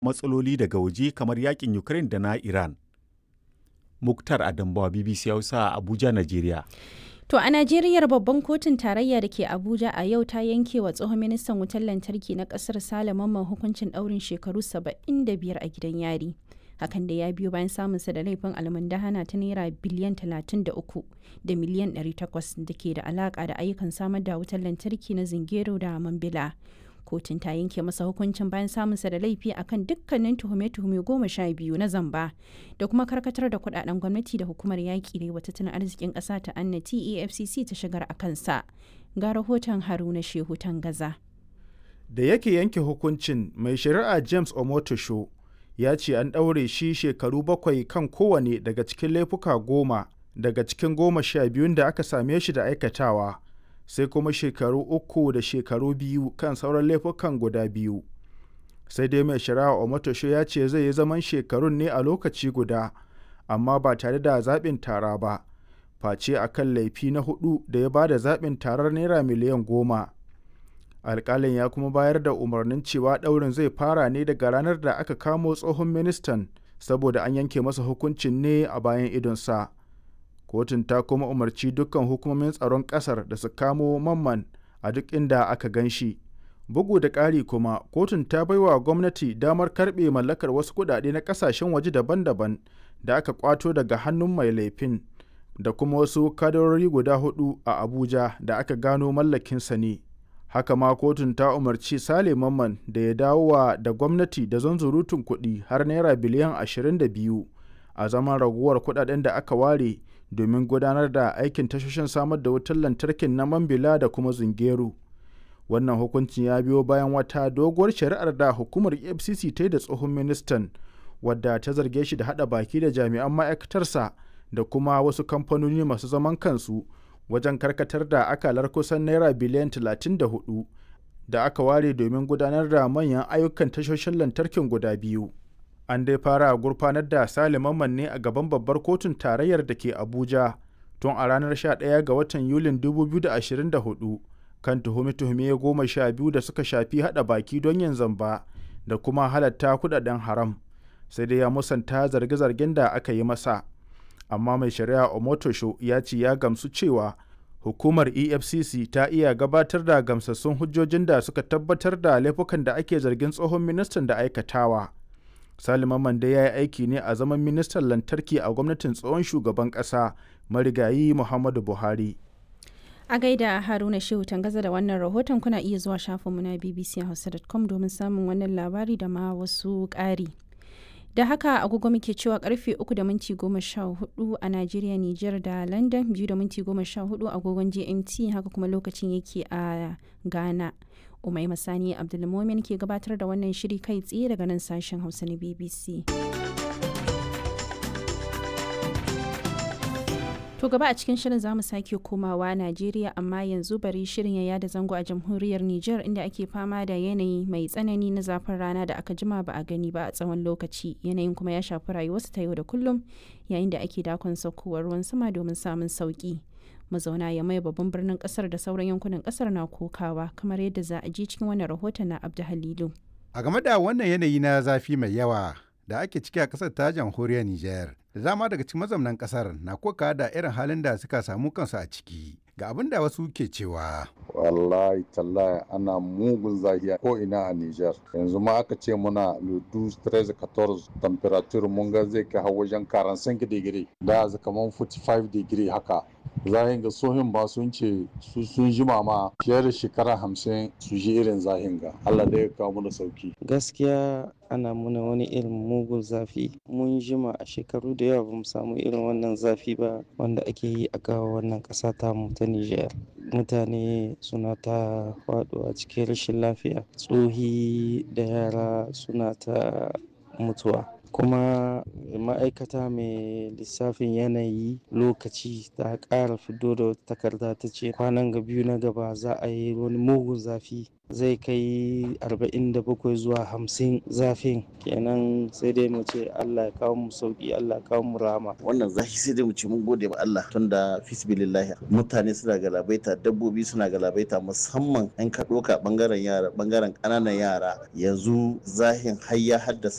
matsaloli daga waje kamar yakin Ukraine da na Iran. Muktar Adambawa BBC Hausa Abuja, Najeriya. To a Najeriya babban kotun tarayya da ke Abuja a yau ta yanke wa tsohon ministan wutar lantarki na kasar Sale Mamman hukuncin ɗaurin shekaru 75 a gidan yari. Hakan da ya biyo bayan samunsa da laifin almundahana ta naira biliyan 33 da miliyan 800 da ke da alaka da ayyukan samar da wutar lantarki na Zingero da Mambila. kotun ta yanke masa hukuncin bayan samunsa da laifi akan dukkanin tuhume-tuhume goma sha biyu na zamba da kuma karkatar da kudaden gwamnati da hukumar yaƙi da wa tattalin arzikin ƙasa ta annati efcc ta shigar a kansa ga rahoton haruna shehu gaza. da yake yanke hukuncin mai shari'a james omotosho ya ce an ɗaure shi shekaru bakwai kan kowane daga cikin laifuka goma daga cikin goma sha biyun da aka same shi da aikatawa sai kuma shekaru uku da shekaru biyu kan sauran laifukan guda biyu sai dai mai shari'a omotosho ya ce zai yi zaman shekarun ne a lokaci guda amma ba tare da zaɓin tara ba face a kan laifi na hudu da ya ba da zaɓin tarar naira miliyan goma alƙalin ya kuma bayar da umarnin cewa ɗaurin zai fara ne daga ranar da aka kamo tsohon ministan saboda an yanke masa hukuncin ne a bayan idonsa. kotun ta kuma umarci dukkan hukumomin tsaron ƙasar da su kamo mamman a duk inda aka gan shi bugu da ƙari kuma kotun ta baiwa gwamnati damar karɓe mallakar wasu kuɗaɗe na ƙasashen waje daban-daban da aka kwato daga hannun mai laifin da kuma wasu kadarori guda hudu a abuja da aka gano mallakinsa ne haka ma kotun ta umarci sale mamman da ya dawowa da gwamnati da zanzurutun kuɗi har naira biliyan 22 a zaman raguwar kuɗaɗen da aka ware domin gudanar da aikin tashoshin samar da wutar lantarkin na mambila da kuma zungeru wannan hukuncin ya biyo bayan wata doguwar shari'ar da hukumar efcc ta yi da tsohon ministan wadda ta zarge shi da hada baki da jami'an ma'aikatarsa da kuma wasu kamfanoni masu zaman kansu wajen karkatar da akalar kusan naira biliyan 34 da aka ware domin gudanar da manyan ayyukan tashoshin lantarkin guda biyu an dai fara gurfanar da saliman ne a gaban babbar kotun tarayyar da ke abuja tun a ranar 11 ga watan yulin 2024 kan tuhume-tuhume goma sha biyu da suka shafi hada baki don yin zamba da kuma halatta kudaden haram sai dai ya musanta zarge-zargen da aka yi masa amma mai shari'a omotosho ya ce ya gamsu cewa hukumar efcc ta iya gabatar da gamsassun hujjojin da suka tabbatar da laifukan da ake zargin tsohon ministan da aikatawa salima mande ya yi aiki ne a zaman ministan lantarki a gwamnatin tsohon shugaban ƙasa marigayi muhammadu buhari a gaida haruna shehu tangaza da wannan rahoton kuna iya zuwa shafinmu na bbchausa.com domin samun wannan labari da ma wasu ƙari da haka agogo muke cewa karfe 3 da minti 14 a Najeriya, Nijar da London 2 da minti 14 agogon GMT haka kuma lokacin yake a Ghana. Umai Masani Abdulmomin ke gabatar da wannan shiri kai tsaye daga nan sashen Hausa na BBC. To gaba a cikin shirin zamu sake komawa Najeriya amma yanzu bari shirin ya yada zango a jamhuriyar Nijar inda ake fama da yanayi mai tsanani na zafin rana da aka jima ba a gani ba a tsawon lokaci. Yanayin kuma ya shafi rayuwarsu ta yau da kullum yayin da ake dakon saukowar ruwan sama domin samun sauki. Mazauna ya mai babban birnin kasar da sauran yankunan kasar na kokawa kamar yadda za a ji cikin wannan rahoton na Abdu Halilu. A game da wannan yanayi na zafi mai yawa da ake ciki a kasar ta jamhuriyar Nijar. da dama daga cikin mazaunan kasar na koka da irin halin da suka samu kansu a ciki ga abin da wasu ke cewa wallahi tallahi ana mugun zahiya ko ina a Nijar yanzu ma aka ce muna ludu 13 14 temperature mun ga zai kai har wajen 45 degree da kaman 45 degree haka zahin ga sohin ba sun ce su sun jima ma fiye da shekara hamsin su ji irin zahin ga Allah da ya kawo mana sauki gaskiya ana muna wani irin mugun zafi mun jima a shekaru da yawa bamu samu irin wannan zafi ba wanda ake yi a gawa wannan ƙasa ta mu ta Nijar mutane suna ta faɗuwa cikin rashin lafiya tsohi da yara suna ta mutuwa kuma ma'aikata mai lissafin yanayi lokaci ta ƙara fito da takarda ta ce kwanan ga biyu na gaba za a yi wani mugun zafi zai kai 47 zuwa 50 zafin kenan sai dai mu ce Allah ya kawo mu sauki Allah ya kawo mu rama wannan zafi sai dai mu ce mun gode ma Allah tunda fisbilillahi mutane suna galabaita dabbobi suna galabaita musamman an ka doka bangaren yara bangaren ƙananan yara yanzu zahin har ya haddasa